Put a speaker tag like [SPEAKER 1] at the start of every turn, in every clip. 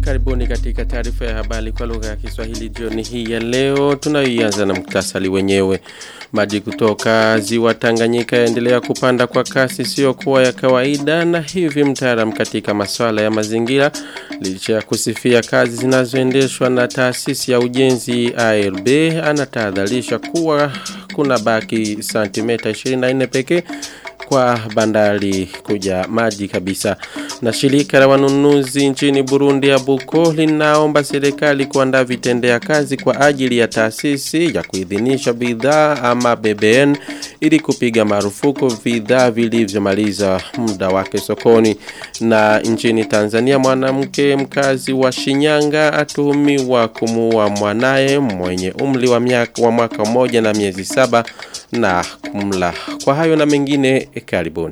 [SPEAKER 1] Karibuni katika taarifa ya habari kwa lugha ya Kiswahili jioni hii ya leo. Tunayoianza na muktasari wenyewe. Maji kutoka ziwa Tanganyika yaendelea kupanda kwa kasi sio kuwa ya kawaida na hivi mtaalam katika masuala ya mazingira licha ya kusifia kazi zinazoendeshwa na taasisi ya ujenzi ARB anatahadharisha kuwa kuna baki santimeta 24 pekee kwa bandari kuja maji kabisa. Na shirika la wanunuzi nchini Burundi ya Buko linaomba serikali kuandaa vitendea kazi kwa ajili ya taasisi ya kuidhinisha bidhaa ama BBN ili kupiga marufuku bidhaa vilivyomaliza muda wake sokoni. Na nchini Tanzania mwanamke mkazi wa Shinyanga atuhumiwa kumuua mwanaye mwenye umri wa miaka wa mwaka mmoja na miezi saba na kumla. Kwa hayo na mengine karibuni.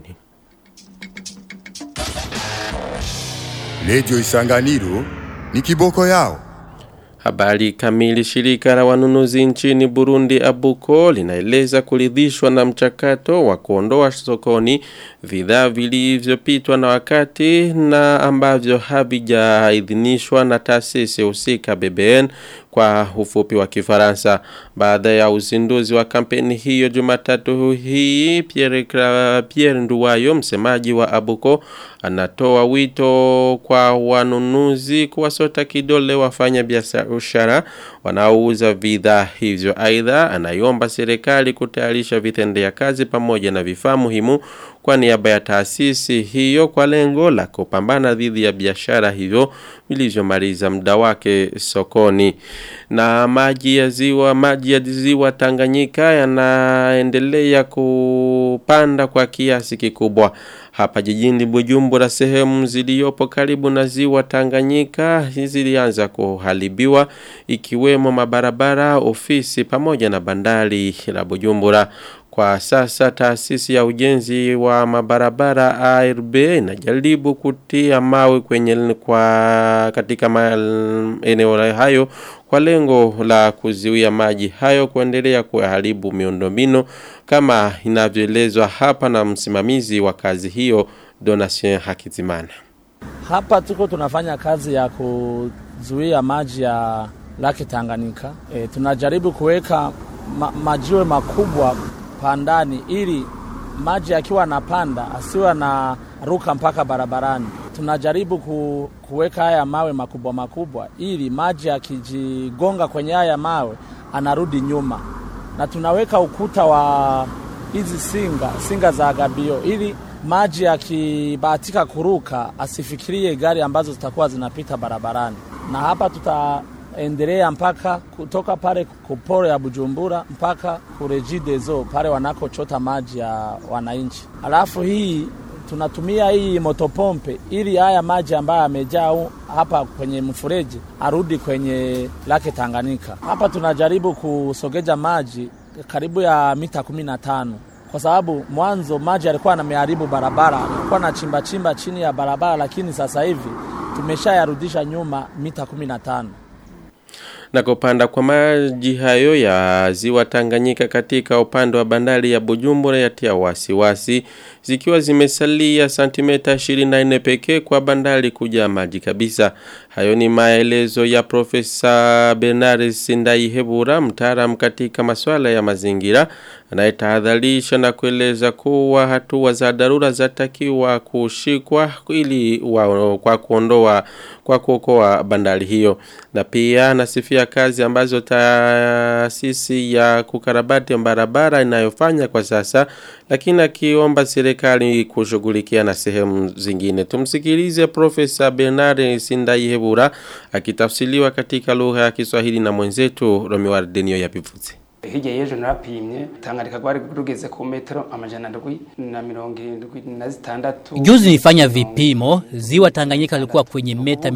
[SPEAKER 2] Lejo Isanganiro ni kiboko yao.
[SPEAKER 1] Habari kamili shirika la wanunuzi nchini Burundi Abuko linaeleza kuridhishwa na mchakato wa kuondoa sokoni bidhaa vilivyopitwa na wakati na ambavyo havijaidhinishwa na taasisi husika BBN kwa ufupi wa Kifaransa. Baada ya uzinduzi wa kampeni hiyo Jumatatu hii Pierre, Pierre Nduwayo msemaji wa Abuko anatoa wito kwa wanunuzi kuwasota kidole wafanya biashara wanaouza bidhaa hivyo. Aidha anaiomba serikali kutayarisha vitendea kazi pamoja na vifaa muhimu kwa niaba ya taasisi hiyo kwa lengo la kupambana dhidi ya biashara hivyo vilivyomaliza muda wake sokoni. Na maji ya ziwa maji ya ziwa Tanganyika yanaendelea kupanda kwa kiasi kikubwa. Hapa jijini Bujumbura sehemu ziliyopo karibu na ziwa Tanganyika zilianza kuharibiwa ikiwemo mabarabara, ofisi pamoja na bandari la Bujumbura. Kwa sasa taasisi ya ujenzi wa mabarabara ARB inajaribu kutia mawe kwenye kwa katika eneo hayo kwa lengo la kuziwia maji hayo kuendelea kuharibu miundombinu kama inavyoelezwa hapa na msimamizi wa kazi hiyo Donatien Hakizimana.
[SPEAKER 3] Hapa tuko tunafanya kazi ya kuzuia maji ya Lake Tanganyika. E, tunajaribu kuweka ma, majiwe makubwa pandani ili maji akiwa anapanda asiwe na ruka mpaka barabarani. Tunajaribu ku, kuweka haya mawe makubwa makubwa ili maji akijigonga kwenye haya mawe anarudi nyuma, na tunaweka ukuta wa hizi singa singa za gabio ili maji akibahatika kuruka asifikirie gari ambazo zitakuwa zinapita barabarani, na hapa tuta endelea mpaka kutoka pale kuporo ya Bujumbura mpaka kurejidezo pale wanakochota maji ya wananchi. Alafu hii tunatumia hii motopompe ili haya maji ambayo yamejaa hapa kwenye mfereji arudi kwenye lake Tanganyika. Hapa tunajaribu kusogeja maji karibu ya mita kumi na tano kwa sababu mwanzo maji yalikuwa yanameharibu barabara, alikuwa na chimba chimba chini ya barabara, lakini sasa hivi tumeshayarudisha nyuma mita kumi na tano
[SPEAKER 1] na kupanda kwa maji hayo ya ziwa Tanganyika katika upande wa bandari ya Bujumbura yatia wasiwasi zikiwa zimesalia santimeta 24 pekee kwa bandari kuja maji kabisa. Hayo ni maelezo ya Profesa Bernard Sindai Hebura, mtaalam katika masuala ya mazingira, anayetahadharisha na kueleza kuwa hatua za dharura zatakiwa kushikwa ili wa, kwa kuondoa kwa kuokoa bandari hiyo. Na pia anasifia kazi ambazo taasisi ya kukarabati barabara inayofanya kwa sasa, lakini akiomba serikali kushughulikia na sehemu zingine. Tumsikilize Profesa Bernard Sindai Hebura akitafsiriwa katika lugha ya Kiswahili na mwenzetu Romeo Ardenio yabivuze.
[SPEAKER 4] hirya y'ejo narapimye tangarika rwari rugeze ku metero amajana ndwi na mirongo irindwi na zitandatu
[SPEAKER 5] Juzi nilifanya vipimo, ziwa Tanganyika lilikuwa kwenye meta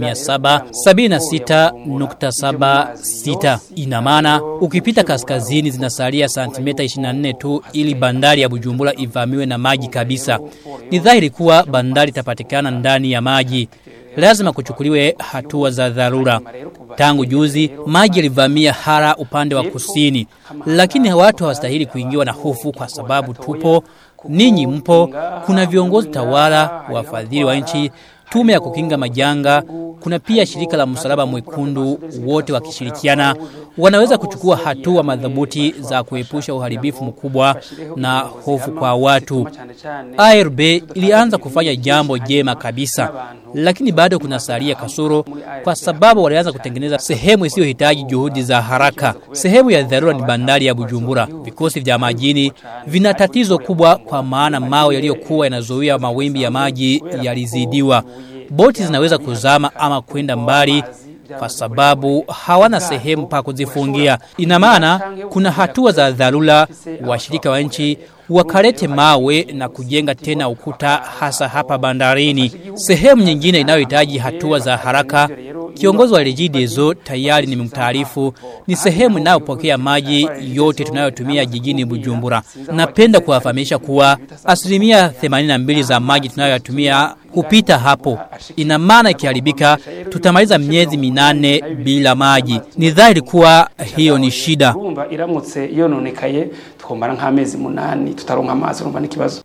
[SPEAKER 5] 776.76. Ina maana ukipita kaskazini zinasalia santimeta 24 tu ili bandari ya Bujumbura ivamiwe na maji kabisa. Ni dhahiri kuwa bandari itapatikana ndani ya maji. Lazima kuchukuliwe hatua za dharura. Tangu juzi maji yalivamia hara upande wa kusini, lakini watu hawastahili kuingiwa na hofu kwa sababu tupo ninyi mpo, kuna viongozi tawala, wafadhili wa nchi, tume ya kukinga majanga, kuna pia shirika la msalaba mwekundu, wote wakishirikiana wanaweza kuchukua hatua madhabuti za kuepusha uharibifu mkubwa na hofu kwa watu. ARB ilianza kufanya jambo jema kabisa, lakini bado kuna salia kasoro kwa sababu walianza kutengeneza sehemu isiyohitaji juhudi za haraka. Sehemu ya dharura ni bandari ya Bujumbura. Vikosi vya majini vina tatizo kubwa kwa maana mawe yaliyokuwa yanazuia mawimbi ya maji yalizidiwa. Boti zinaweza kuzama ama kwenda mbali kwa sababu hawana sehemu pa kuzifungia. Ina maana kuna hatua za dharura, washirika wa nchi wakalete mawe na kujenga tena ukuta hasa hapa bandarini. Sehemu nyingine inayohitaji hatua za haraka Kiongozi wa Regideso tayari nimemtaarifu ni sehemu inayopokea maji yote tunayotumia jijini Bujumbura. Napenda kuwafahamisha kuwa asilimia 82 za maji tunayotumia hupita hapo. Ina maana ikiharibika tutamaliza miezi minane bila maji. Ni dhahiri kuwa hiyo ni shida.
[SPEAKER 4] urumva iramutse yononekaye twomara nk'amezi munani tutaronka amazi urumva n'ikibazo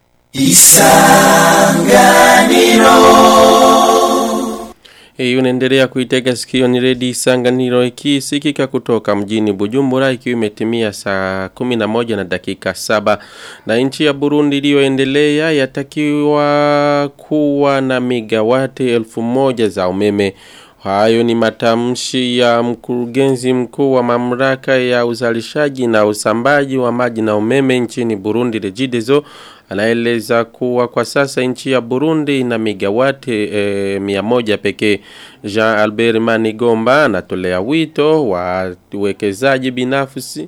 [SPEAKER 1] Hii unaendelea kuitega sikio ni redi isanganiro ikisikika kutoka mjini Bujumbura ikiwa imetimia saa 11 na dakika saba na nchi ya Burundi iliyoendelea yatakiwa kuwa na migawati elfu moja za umeme Hayo ni matamshi ya mkurugenzi mkuu wa mamlaka ya uzalishaji na usambaji wa maji na umeme nchini Burundi Regideso anaeleza kuwa kwa sasa nchi ya Burundi ina migawati e, mia moja pekee. Jean Albert Manigomba anatolea wito wa uwekezaji binafsi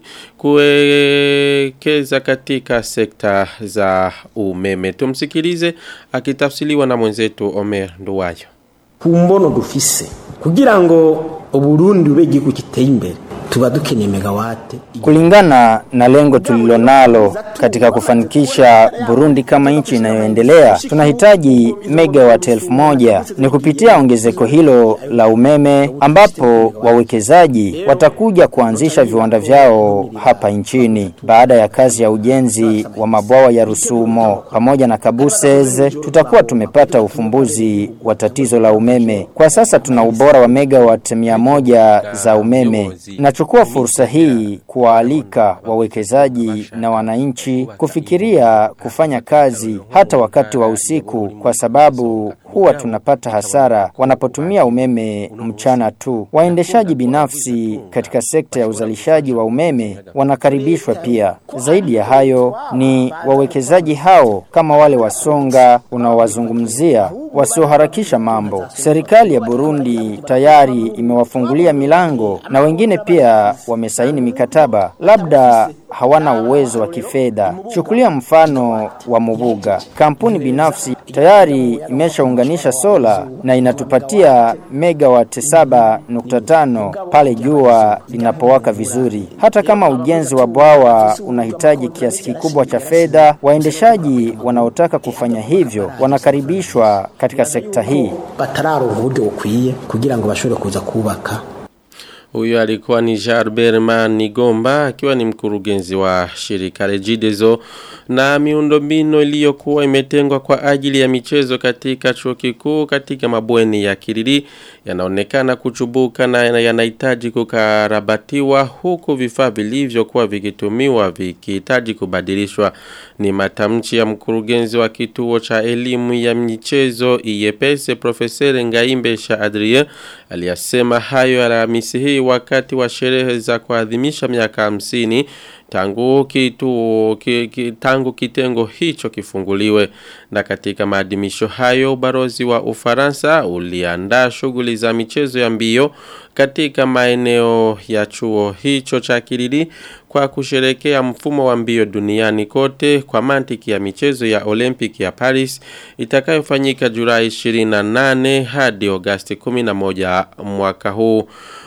[SPEAKER 1] kuwekeza katika sekta za umeme. Tumsikilize akitafsiriwa na mwenzetu Omer Nduwayo.
[SPEAKER 6] ku mbono dufise kugira ngo uburundi bube igihugu giteye imbere tuba dukeneye megawate
[SPEAKER 7] Kulingana na lengo tulilonalo katika kufanikisha Burundi kama nchi inayoendelea, tunahitaji megawati elfu moja. Ni kupitia ongezeko hilo la umeme ambapo wawekezaji watakuja kuanzisha viwanda vyao hapa nchini. Baada ya kazi ya ujenzi wa mabwawa ya Rusumo pamoja na Kabuseze, tutakuwa tumepata ufumbuzi wa tatizo la umeme. Kwa sasa tuna ubora wa megawati mia moja za umeme. Nachukua fursa hii kuwaalika wawekezaji na wananchi kufikiria kufanya kazi hata wakati wa usiku, kwa sababu huwa tunapata hasara wanapotumia umeme mchana tu. Waendeshaji binafsi katika sekta ya uzalishaji wa umeme wanakaribishwa pia. Zaidi ya hayo ni wawekezaji hao kama wale wasonga unaowazungumzia wasioharakisha mambo. Serikali ya Burundi tayari imewafungulia milango na wengine pia wamesaini mikataba, labda hawana uwezo wa kifedha. Chukulia mfano wa Mubuga, kampuni binafsi tayari imeshaunganisha sola na inatupatia megawati 7.5 pale jua linapowaka vizuri. Hata kama ujenzi wa bwawa unahitaji kiasi kikubwa cha fedha, waendeshaji wanaotaka kufanya hivyo wanakaribishwa katika sekta hii.
[SPEAKER 6] batararonka uburyo bukwiye kugira ngo bashobore kuza kubaka
[SPEAKER 1] Huyo alikuwa ni Jarbert Manigomba akiwa ni mkurugenzi wa shirika Regideso na miundombinu iliyokuwa imetengwa kwa ajili ya michezo katika chuo kikuu katika mabweni ya Kiriri yanaonekana kuchubuka na yanahitaji kukarabatiwa huku vifaa vilivyokuwa vikitumiwa vikihitaji kubadilishwa ni matamshi ya mkurugenzi wa kituo cha elimu ya michezo IEPS Profesor Ngaimbe Sha Adrien aliyasema hayo Alhamisi hii wakati wa sherehe za kuadhimisha miaka hamsini tangu kitu ki, ki, tangu kitengo hicho kifunguliwe na katika maadhimisho hayo ubarozi wa Ufaransa uliandaa shughuli za michezo ya mbio katika maeneo ya chuo hicho cha Kiriri kwa kusherekea mfumo wa mbio duniani kote kwa mantiki ya michezo ya Olympic ya Paris itakayofanyika Julai 28 hadi Agosti 11 mwaka huu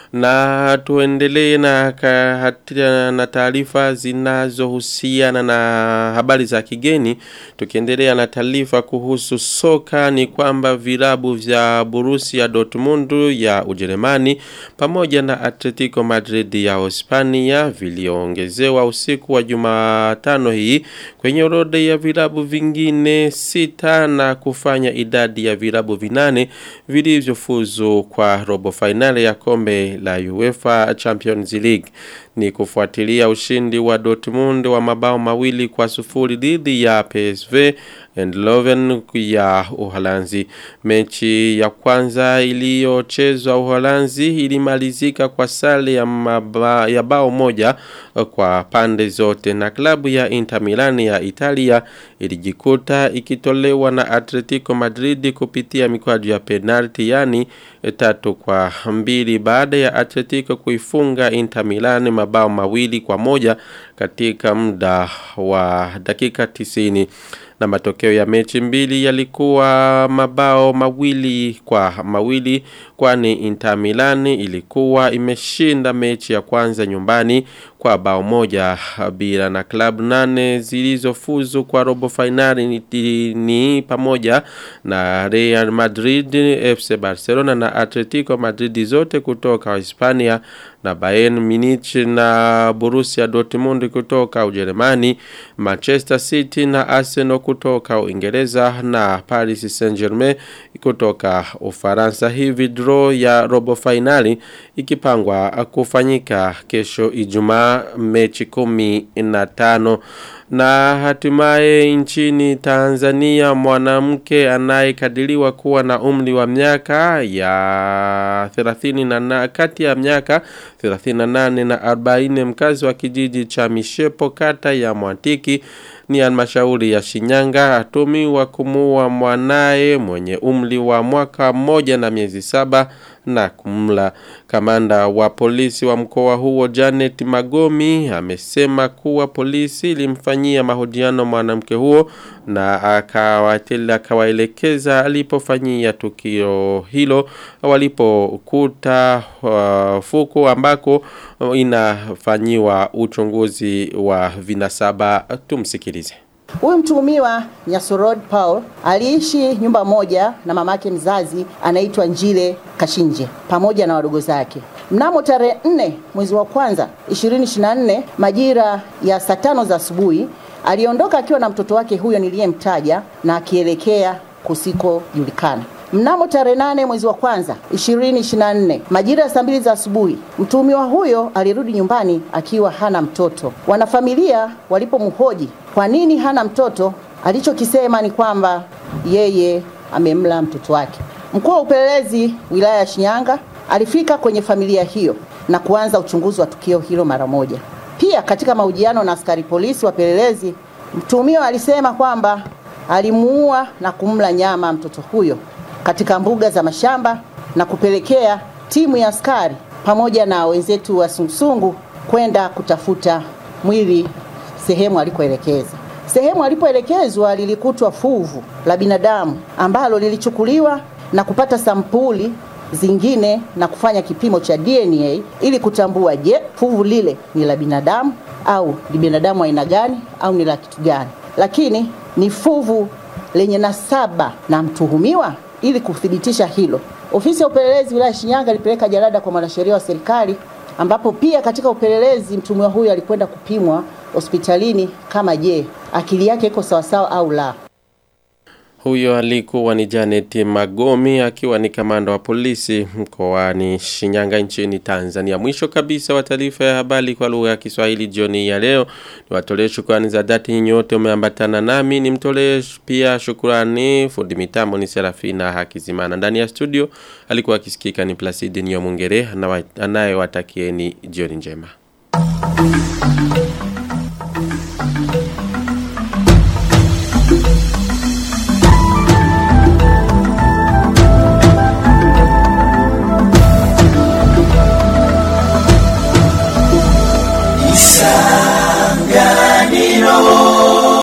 [SPEAKER 1] Na tuendelee na, ka- na taarifa zinazohusiana na habari za kigeni. Tukiendelea na taarifa kuhusu soka ni kwamba vilabu vya Borussia Dortmund ya Ujerumani pamoja na Atletico Madrid ya Hispania viliongezewa usiku wa Jumatano hii kwenye orodha ya vilabu vingine sita na kufanya idadi ya vilabu vinane vilivyofuzu kwa robo finali ya kombe la UEFA Champions League ni kufuatilia ushindi wa Dortmund wa mabao mawili kwa sufuri dhidi ya PSV Eindhoven ya Uholanzi. Mechi ya kwanza iliyochezwa Uholanzi ilimalizika kwa sare ya, maba, ya bao moja kwa pande zote na klabu ya Inter Milan ya Italia ilijikuta ikitolewa na Atletico Madrid kupitia mikwaju ya penalti yani tatu kwa mbili baada ya Atletico kuifunga Inter Milan mabao mawili kwa moja katika muda wa dakika tisini na matokeo ya mechi mbili yalikuwa mabao mawili kwa mawili kwani Inter Milan ilikuwa imeshinda mechi ya kwanza nyumbani kwa bao moja bila na klabu nane zilizofuzu kwa robo finali ni, ni pamoja na Real Madrid, FC Barcelona na Atletico Madrid zote kutoka Hispania na Bayern Munich na Borussia Dortmund kutoka Ujerumani, Manchester City na Arsenal kutoka Uingereza na Paris Saint-Germain kutoka Ufaransa. Hivi draw ya robo finali ikipangwa kufanyika kesho Ijumaa mechi kumi na tano na hatimaye nchini Tanzania mwanamke anayekadiriwa kuwa na umri wa miaka ya 30 na, na kati ya miaka 38 na 40 mkazi wa kijiji cha Mishepo kata ya Mwantiki ni halmashauri ya Shinyanga atumiwa kumuua mwanaye mwenye umri wa mwaka mmoja na miezi saba na kumla. Kamanda wa polisi wa mkoa huo Janet Magomi amesema kuwa polisi ilimfanyia mahojiano mwanamke huo na akawatela akawaelekeza alipofanyia tukio hilo walipokuta uh, fuko ambako inafanyiwa uchunguzi wa vinasaba tumsikilize.
[SPEAKER 8] Huyu mtuhumiwa Nyasorod Paul aliishi nyumba moja na mamake mzazi anaitwa Njile Kashinje pamoja na wadogo zake. Mnamo tarehe 4 mwezi wa kwanza 2024 majira ya saa tano za asubuhi aliondoka akiwa na mtoto wake huyo niliyemtaja na akielekea kusikojulikana. Mnamo tarehe nane mwezi wa kwanza 2024 majira ya saa mbili za asubuhi, mtuhumiwa huyo alirudi nyumbani akiwa hana mtoto. Wanafamilia walipomhoji kwa nini hana mtoto, alichokisema ni kwamba yeye amemla mtoto wake. Mkuu wa upelelezi wilaya ya Shinyanga alifika kwenye familia hiyo na kuanza uchunguzi wa tukio hilo mara moja. Pia katika mahojiano na askari polisi wapelelezi, mtuhumiwa alisema kwamba alimuua na kumla nyama mtoto huyo katika mbuga za mashamba na kupelekea timu ya askari pamoja na wenzetu wa sungusungu kwenda kutafuta mwili sehemu alikoelekeza. Sehemu alipoelekezwa lilikutwa fuvu la binadamu ambalo lilichukuliwa na kupata sampuli zingine na kufanya kipimo cha DNA ili kutambua je, fuvu lile ni la binadamu au ni binadamu aina gani au ni la kitu gani. Lakini ni fuvu lenye nasaba na mtuhumiwa ili kuthibitisha hilo, ofisi ya upelelezi wilaya Shinyanga ilipeleka jalada kwa mwanasheria wa serikali, ambapo pia katika upelelezi mtuhumiwa huyo alikwenda kupimwa hospitalini kama je, akili yake iko sawasawa au la.
[SPEAKER 1] Huyo alikuwa ni Janet Magomi akiwa ni kamanda wa polisi mkoani Shinyanga nchini Tanzania. Mwisho kabisa wa taarifa ya habari kwa lugha ya Kiswahili jioni ya leo. Niwatolee shukrani za dhati nyote umeambatana nami. Nimtolee pia shukrani fundi mitambo ni Serafina Hakizimana. Ndani ya studio alikuwa akisikika ni Placide Nyomungere anayewatakieni jioni njema.